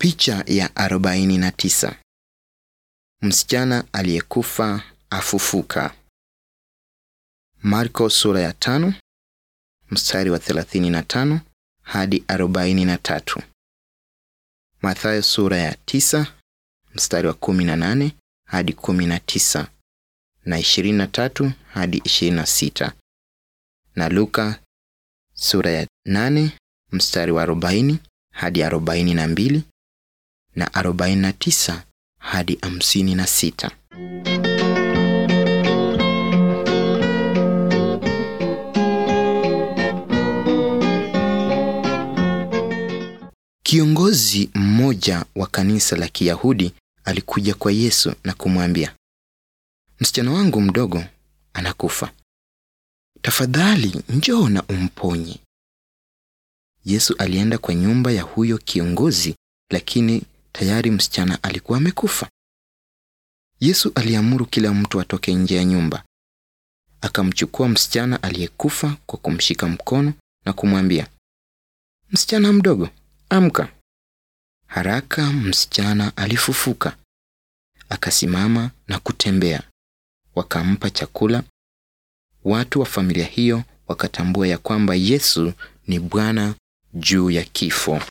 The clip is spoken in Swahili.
Picha ya 49. Msichana aliyekufa afufuka. Marko sura ya tano mstari wa 35 hadi 43. Mathayo sura ya tisa mstari wa 18 hadi 19 na 23 hadi 26 na Luka sura ya 8 mstari wa 40 hadi 42 na 49 hadi 56. Kiongozi mmoja wa kanisa la Kiyahudi alikuja kwa Yesu na kumwambia, msichana wangu mdogo anakufa, tafadhali njoo na umponye. Yesu alienda kwa nyumba ya huyo kiongozi, lakini tayari msichana alikuwa amekufa. Yesu aliamuru kila mtu atoke nje ya nyumba. Akamchukua msichana aliyekufa kwa kumshika mkono na kumwambia, msichana mdogo, amka. Haraka msichana alifufuka, akasimama na kutembea. Wakampa chakula. Watu wa familia hiyo wakatambua ya kwamba Yesu ni Bwana juu ya kifo.